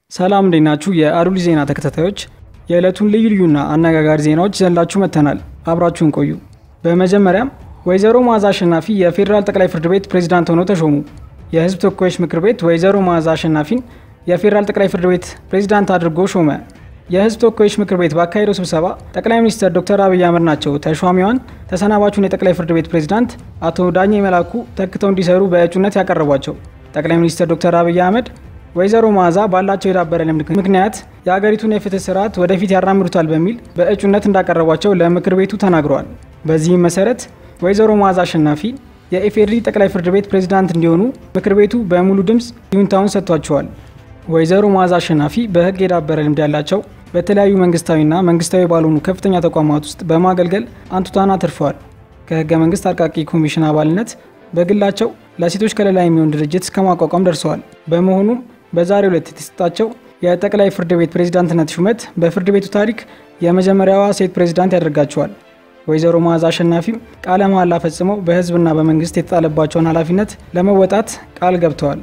ሰላም እንዴት ናችሁ? የአዱሊ ዜና ተከታታዮች የዕለቱን ልዩ ልዩና አነጋጋሪ ዜናዎች ይዘንላችሁ መጥተናል። አብራችሁን ቆዩ። በመጀመሪያም ወይዘሮ መዓዛ አሸናፊ የፌዴራል ጠቅላይ ፍርድ ቤት ፕሬዝዳንት ሆነው ተሾሙ። የሕዝብ ተወካዮች ምክር ቤት ወይዘሮ መዓዛ አሸናፊን የፌዴራል ጠቅላይ ፍርድ ቤት ፕሬዝዳንት አድርጎ ሾመ። የሕዝብ ተወካዮች ምክር ቤት ባካሄደው ስብሰባ ጠቅላይ ሚኒስትር ዶክተር አብይ አህመድ ናቸው ተሿሚዋን ተሰናባቹን የጠቅላይ ፍርድ ቤት ፕሬዝዳንት አቶ ዳኜ መላኩ ተክተው እንዲሰሩ በእጩነት ያቀረቧቸው። ጠቅላይ ሚኒስትር ዶክተር አብይ አህመድ ወይዘሮ መዓዛ ባላቸው የዳበረ ልምድ ምክንያት የሀገሪቱን የፍትህ ስርዓት ወደፊት ያራምዱታል በሚል በእጩነት እንዳቀረቧቸው ለምክር ቤቱ ተናግረዋል። በዚህም መሰረት ወይዘሮ መዓዛ አሸናፊ የኢፌዴሪ ጠቅላይ ፍርድ ቤት ፕሬዝዳንት እንዲሆኑ ምክር ቤቱ በሙሉ ድምፅ ይሁንታውን ሰጥቷቸዋል። ወይዘሮ መዓዛ አሸናፊ በህግ የዳበረ ልምድ ያላቸው በተለያዩ መንግስታዊና መንግስታዊ ባልሆኑ ከፍተኛ ተቋማት ውስጥ በማገልገል አንቱታን አትርፈዋል። ከህገ መንግስት አርቃቂ ኮሚሽን አባልነት በግላቸው ለሴቶች ከለላ የሚሆን ድርጅት እስከ ማቋቋም ደርሰዋል። በመሆኑም በዛሬው ዕለት የተሰጣቸው የጠቅላይ ፍርድ ቤት ፕሬዝዳንትነት ሹመት በፍርድ ቤቱ ታሪክ የመጀመሪያዋ ሴት ፕሬዝዳንት ያደርጋቸዋል። ወይዘሮ መዓዛ አሸናፊም ቃለ መሃላ ፈጽመው በህዝብና በመንግስት የተጣለባቸውን ኃላፊነት ለመወጣት ቃል ገብተዋል።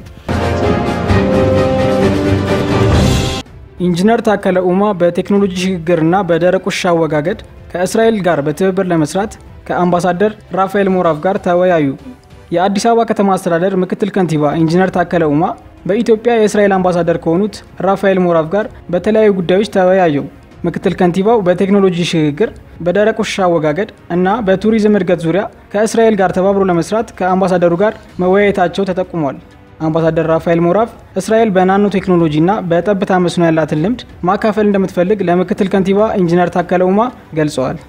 ኢንጂነር ታከለ ኡማ በቴክኖሎጂ ሽግግርና በደረቅ ቆሻሻ አወጋገድ ከእስራኤል ጋር በትብብር ለመስራት ከአምባሳደር ራፋኤል ሞራቭ ጋር ተወያዩ። የአዲስ አበባ ከተማ አስተዳደር ምክትል ከንቲባ ኢንጂነር ታከለ ኡማ በኢትዮጵያ የእስራኤል አምባሳደር ከሆኑት ራፋኤል ሞራቭ ጋር በተለያዩ ጉዳዮች ተወያዩ። ምክትል ከንቲባው በቴክኖሎጂ ሽግግር፣ በደረቅ ቆሻሻ አወጋገድ እና በቱሪዝም እድገት ዙሪያ ከእስራኤል ጋር ተባብሮ ለመስራት ከአምባሳደሩ ጋር መወያየታቸው ተጠቁሟል። አምባሳደር ራፋኤል ሞራቭ እስራኤል በናኖ ቴክኖሎጂ እና በጠብታ መስኖ ያላትን ልምድ ማካፈል እንደምትፈልግ ለምክትል ከንቲባ ኢንጂነር ታከለ ኡማ ገልጸዋል።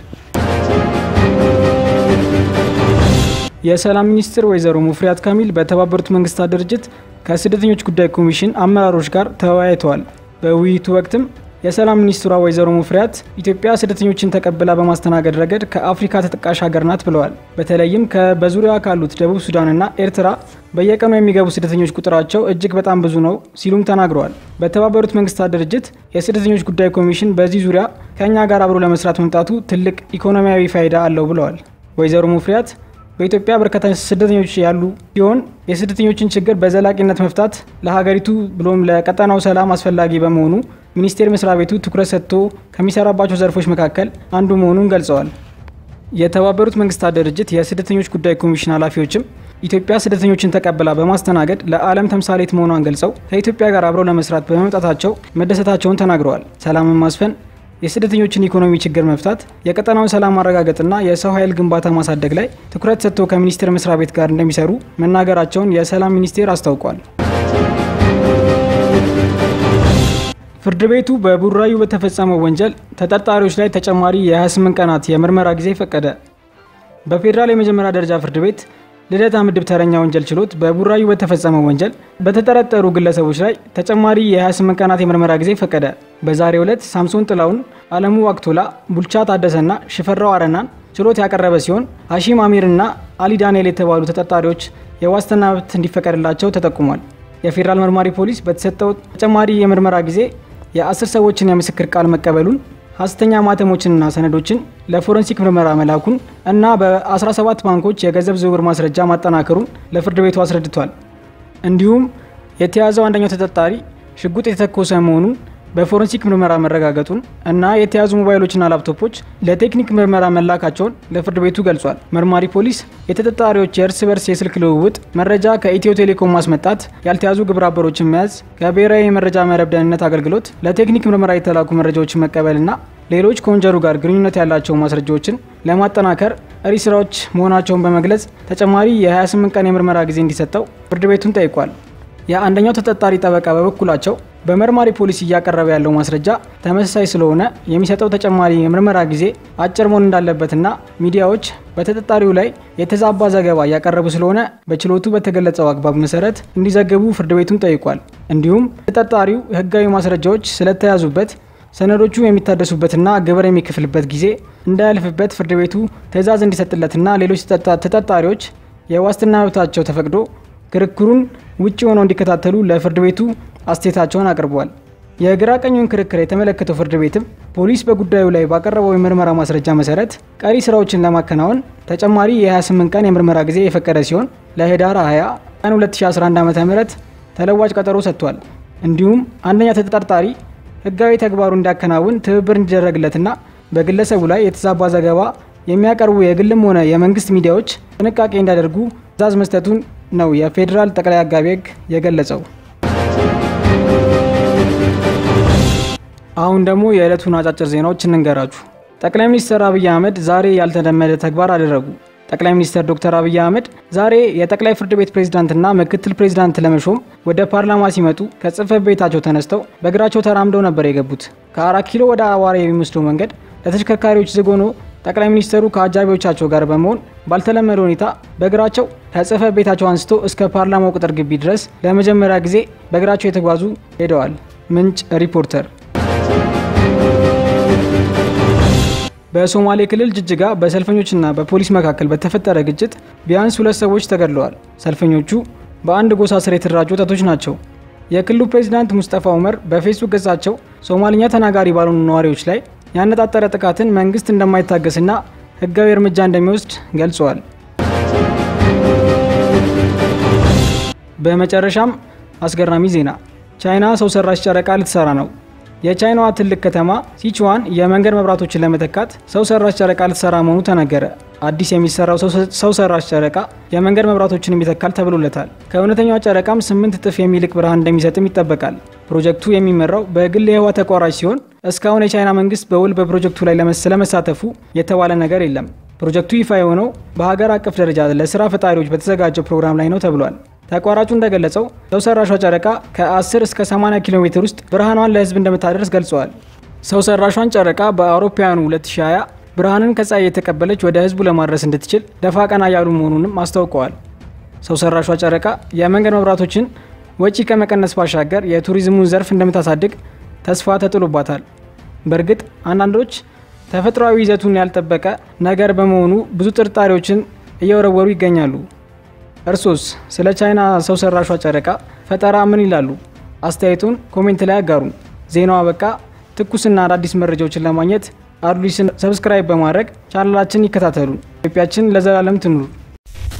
የሰላም ሚኒስትር ወይዘሮ ሙፍሪያት ካሚል በተባበሩት መንግስታት ድርጅት ከስደተኞች ጉዳይ ኮሚሽን አመራሮች ጋር ተወያይተዋል። በውይይቱ ወቅትም የሰላም ሚኒስትሯ ወይዘሮ ሙፍሪያት ኢትዮጵያ ስደተኞችን ተቀብላ በማስተናገድ ረገድ ከአፍሪካ ተጠቃሽ ሀገር ናት ብለዋል። በተለይም በዙሪያዋ ካሉት ደቡብ ሱዳንና ኤርትራ በየቀኑ የሚገቡ ስደተኞች ቁጥራቸው እጅግ በጣም ብዙ ነው ሲሉም ተናግረዋል። በተባበሩት መንግስታት ድርጅት የስደተኞች ጉዳይ ኮሚሽን በዚህ ዙሪያ ከእኛ ጋር አብሮ ለመስራት መምጣቱ ትልቅ ኢኮኖሚያዊ ፋይዳ አለው ብለዋል። ወይዘሮ ሙፍሪያት በኢትዮጵያ በርካታ ስደተኞች ያሉ ሲሆን የስደተኞችን ችግር በዘላቂነት መፍታት ለሀገሪቱ ብሎም ለቀጠናው ሰላም አስፈላጊ በመሆኑ ሚኒስቴር መስሪያ ቤቱ ትኩረት ሰጥቶ ከሚሰራባቸው ዘርፎች መካከል አንዱ መሆኑን ገልጸዋል። የተባበሩት መንግስታት ድርጅት የስደተኞች ጉዳይ ኮሚሽን ኃላፊዎችም ኢትዮጵያ ስደተኞችን ተቀብላ በማስተናገድ ለዓለም ተምሳሌት መሆኗን ገልጸው ከኢትዮጵያ ጋር አብረው ለመስራት በመምጣታቸው መደሰታቸውን ተናግረዋል። ሰላምን ማስፈን የስደተኞችን ኢኮኖሚ ችግር መፍታት፣ የቀጠናውን ሰላም ማረጋገጥና የሰው ኃይል ግንባታ ማሳደግ ላይ ትኩረት ሰጥቶ ከሚኒስቴር መስሪያ ቤት ጋር እንደሚሰሩ መናገራቸውን የሰላም ሚኒስቴር አስታውቋል። ፍርድ ቤቱ በቡራዩ በተፈጸመው ወንጀል ተጠርጣሪዎች ላይ ተጨማሪ የ28 ቀናት የምርመራ ጊዜ ፈቀደ። በፌዴራል የመጀመሪያ ደረጃ ፍርድ ቤት ልደታ ምድብ ተረኛ ወንጀል ችሎት በቡራዩ በተፈጸመው ወንጀል በተጠረጠሩ ግለሰቦች ላይ ተጨማሪ የ28 ቀናት የምርመራ ጊዜ ፈቀደ። በዛሬው ዕለት ሳምሶን ጥላውን፣ አለሙ ዋቅቶላ፣ ቡልቻ ታደሰና ሽፈራው አረናን ችሎት ያቀረበ ሲሆን ሀሺም አሚርና አሊ ዳንኤል የተባሉ ተጠርጣሪዎች የዋስትና መብት እንዲፈቀድላቸው ተጠቁሟል። የፌዴራል መርማሪ ፖሊስ በተሰጠው ተጨማሪ የምርመራ ጊዜ የአስር ሰዎችን የምስክር ቃል መቀበሉን ሐሰተኛ ማተሞችንና ሰነዶችን ለፎረንሲክ ምርመራ መላኩን እና በ17 ባንኮች የገንዘብ ዝውውር ማስረጃ ማጠናከሩን ለፍርድ ቤቱ አስረድቷል። እንዲሁም የተያዘው አንደኛው ተጠርጣሪ ሽጉጥ የተተኮሰ መሆኑን በፎረንሲክ ምርመራ መረጋገጡን እና የተያዙ ሞባይሎችና ላፕቶፖች ለቴክኒክ ምርመራ መላካቸውን ለፍርድ ቤቱ ገልጿል። መርማሪ ፖሊስ የተጠርጣሪዎች የእርስ በርስ የስልክ ልውውጥ መረጃ ከኢትዮ ቴሌኮም ማስመጣት፣ ያልተያዙ ግብረ አበሮችን መያዝ፣ ከብሔራዊ የመረጃ መረብ ደህንነት አገልግሎት ለቴክኒክ ምርመራ የተላኩ መረጃዎችን መቀበልና ሌሎች ከወንጀሉ ጋር ግንኙነት ያላቸው ማስረጃዎችን ለማጠናከር ቀሪ ስራዎች መሆናቸውን በመግለጽ ተጨማሪ የ28 ቀን የምርመራ ጊዜ እንዲሰጠው ፍርድ ቤቱን ጠይቋል። የአንደኛው ተጠርጣሪ ጠበቃ በበኩላቸው በመርማሪ ፖሊስ እያቀረበ ያለው ማስረጃ ተመሳሳይ ስለሆነ የሚሰጠው ተጨማሪ የምርመራ ጊዜ አጭር መሆን እንዳለበትና ሚዲያዎች በተጠርጣሪው ላይ የተዛባ ዘገባ እያቀረቡ ስለሆነ በችሎቱ በተገለጸው አግባብ መሰረት እንዲዘግቡ ፍርድ ቤቱን ጠይቋል። እንዲሁም ተጠርጣሪው ሕጋዊ ማስረጃዎች ስለተያዙበት ሰነዶቹ የሚታደሱበትና ግብር የሚከፍልበት ጊዜ እንዳያልፍበት ፍርድ ቤቱ ትዕዛዝ እንዲሰጥለትና ሌሎች ተጠርጣሪዎች የዋስትና መብታቸው ተፈቅዶ ክርክሩን ውጭ ሆነው እንዲከታተሉ ለፍርድ ቤቱ አስተያየታቸውን አቅርበዋል። የግራ ቀኙን ክርክር የተመለከተው ፍርድ ቤትም ፖሊስ በጉዳዩ ላይ ባቀረበው የምርመራ ማስረጃ መሰረት ቀሪ ስራዎችን ለማከናወን ተጨማሪ የ28 ቀን የምርመራ ጊዜ የፈቀደ ሲሆን ለህዳር 20 ቀን 2011 ዓ ም ተለዋጭ ቀጠሮ ሰጥቷል። እንዲሁም አንደኛ ተጠርጣሪ ህጋዊ ተግባሩ እንዲያከናውን ትብብር እንዲደረግለትና በግለሰቡ ላይ የተዛባ ዘገባ የሚያቀርቡ የግልም ሆነ የመንግስት ሚዲያዎች ጥንቃቄ እንዲያደርጉ ትዕዛዝ መስጠቱን ነው የፌዴራል ጠቅላይ አቃቤ ሕግ የገለጸው። አሁን ደግሞ የዕለቱን አጫጭር ዜናዎች እንንገራችሁ። ጠቅላይ ሚኒስትር አብይ አህመድ ዛሬ ያልተለመደ ተግባር አደረጉ። ጠቅላይ ሚኒስትር ዶክተር አብይ አህመድ ዛሬ የጠቅላይ ፍርድ ቤት ፕሬዝዳንትና ምክትል ፕሬዝዳንት ለመሾም ወደ ፓርላማ ሲመጡ ከጽህፈት ቤታቸው ተነስተው በእግራቸው ተራምደው ነበር የገቡት። ከአራት ኪሎ ወደ አዋራ የሚወስደው መንገድ ለተሽከርካሪዎች ዝግ ሆኖ ጠቅላይ ሚኒስትሩ ከአጃቢዎቻቸው ጋር በመሆን ባልተለመደ ሁኔታ በእግራቸው ከጽህፈት ቤታቸው አንስቶ እስከ ፓርላማው ቅጥር ግቢ ድረስ ለመጀመሪያ ጊዜ በእግራቸው የተጓዙ ሄደዋል። ምንጭ ሪፖርተር። በሶማሌ ክልል ጅጅጋ በሰልፈኞችና በፖሊስ መካከል በተፈጠረ ግጭት ቢያንስ ሁለት ሰዎች ተገድለዋል። ሰልፈኞቹ በአንድ ጎሳ ስር የተደራጁ ወጣቶች ናቸው። የክልሉ ፕሬዚዳንት ሙስጠፋ ኡመር በፌስቡክ ገጻቸው ሶማልኛ ተናጋሪ ባልሆኑ ነዋሪዎች ላይ ያነጣጠረ ጥቃትን መንግስት እንደማይታገስና ህጋዊ እርምጃ እንደሚወስድ ገልጸዋል። በመጨረሻም አስገራሚ ዜና፣ ቻይና ሰው ሰራሽ ጨረቃ ልትሰራ ነው። የቻይናዋ ትልቅ ከተማ ሲቹዋን የመንገድ መብራቶችን ለመተካት ሰው ሰራሽ ጨረቃ ልትሰራ መሆኑ ተነገረ። አዲስ የሚሰራው ሰው ሰራሽ ጨረቃ የመንገድ መብራቶችን ይተካል ተብሎለታል። ከእውነተኛዋ ጨረቃም ስምንት እጥፍ የሚልቅ ብርሃን እንደሚሰጥም ይጠበቃል። ፕሮጀክቱ የሚመራው በግል የህዋ ተቋራጭ ሲሆን እስካሁን የቻይና መንግስት በውል በፕሮጀክቱ ላይ ስለመሳተፉ የተባለ ነገር የለም። ፕሮጀክቱ ይፋ የሆነው በሀገር አቀፍ ደረጃ ለስራ ፈጣሪዎች በተዘጋጀው ፕሮግራም ላይ ነው ተብሏል። ተቋራጩ እንደገለጸው ሰው ሰራሿ ጨረቃ ከ10 እስከ 80 ኪሎ ሜትር ውስጥ ብርሃኗን ለህዝብ እንደምታደርስ ገልጸዋል። ሰው ሰራሿን ጨረቃ በአውሮፓውያኑ 2020 ብርሃንን ከፀሐይ የተቀበለች ወደ ህዝቡ ለማድረስ እንድትችል ደፋ ቀና ያሉ መሆኑንም አስታውቀዋል። ሰው ሰራሿ ጨረቃ የመንገድ መብራቶችን ወጪ ከመቀነስ ባሻገር የቱሪዝሙን ዘርፍ እንደምታሳድግ ተስፋ ተጥሎባታል። በእርግጥ አንዳንዶች ተፈጥሯዊ ይዘቱን ያልጠበቀ ነገር በመሆኑ ብዙ ጥርጣሬዎችን እየወረወሩ ይገኛሉ። እርሶስ ስለ ቻይና ሰው ሰራሿ ጨረቃ ፈጠራ ምን ይላሉ? አስተያየቱን ኮሜንት ላይ አጋሩን። ዜናው አበቃ። ትኩስና አዳዲስ መረጃዎችን ለማግኘት አዱሊስን ሰብስክራይብ በማድረግ ቻናላችን ይከታተሉ። ኢትዮጵያችን ለዘላለም ትኑር።